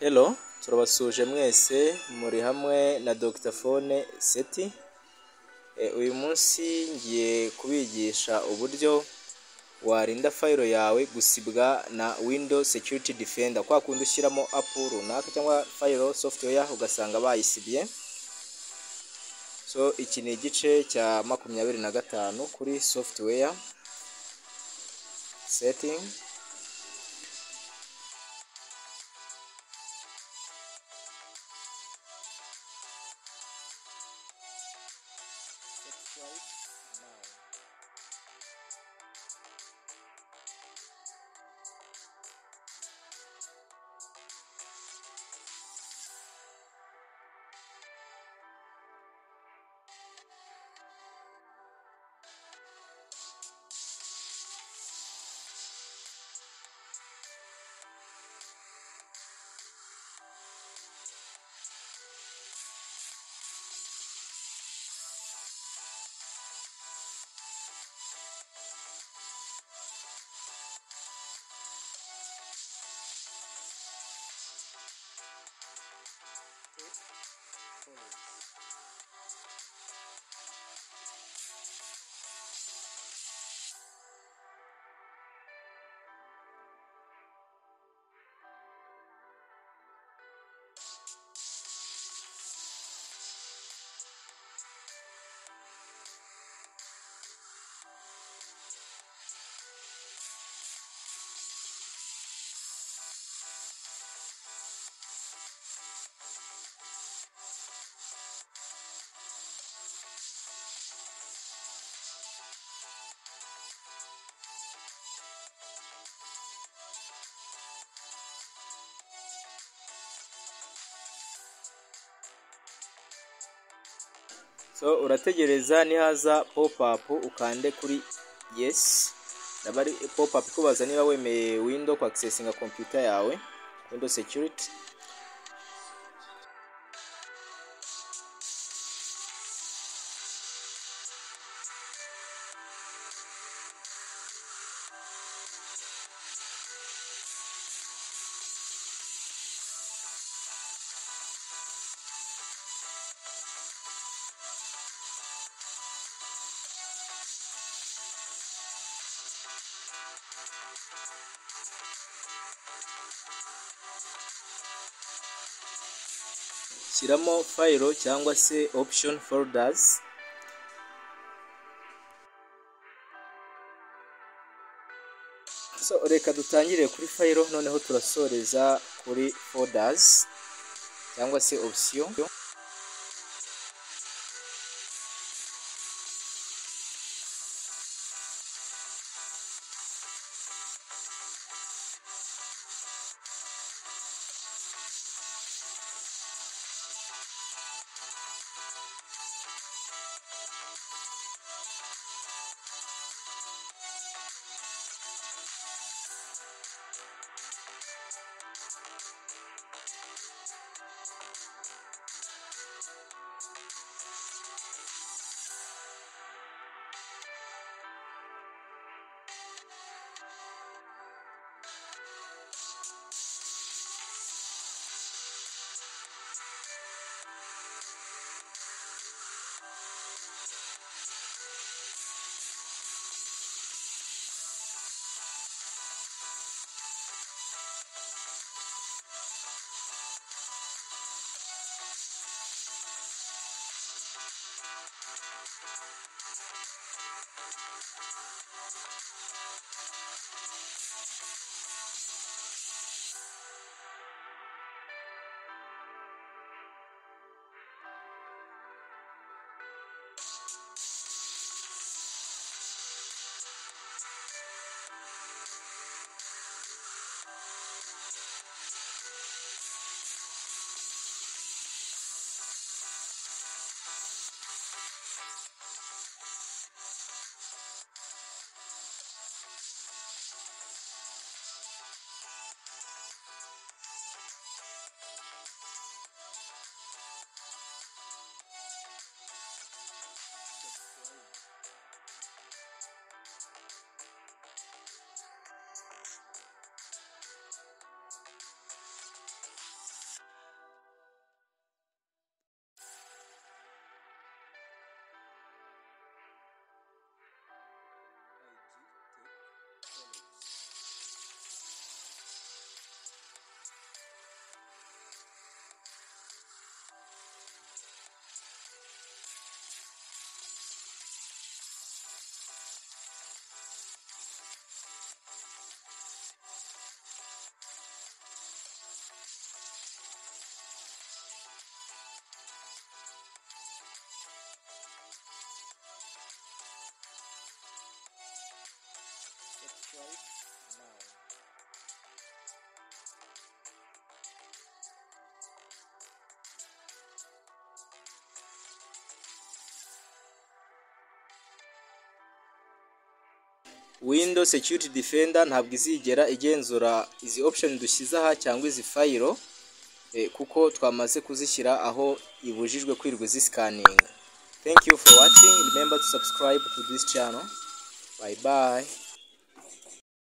Hello turabasuje mwese muri hamwe na Dr Phone Seti, uyu munsi ngiye kubigisha uburyo warinda fayiro yawe gusibwa na Windows Security Defender, kwa kundi ushyiramo apu runaka cyangwa fayiro software ugasanga bayisibye, so iki ni igice cya makumyabiri na gatanu kuri software setting so urategereza nihaza popapu ukande kuri yesi ndaba ari popapu ikubaza niba wemeye windo kwakisesinga kompiyuta yawe windo sekiriti shyiramo fayiro cyangwa se option folders so reka dutangire kuri fayiro noneho turasoreza kuri folders cyangwa se option Windows Security Defender ntabwo izigera igenzura izi option dushyize aha cyangwa izi fayiro kuko twamaze kuzishyira aho ibujijwe kwirirwa zisikaninga thank you for watching remember to subscribe to this channel bye bye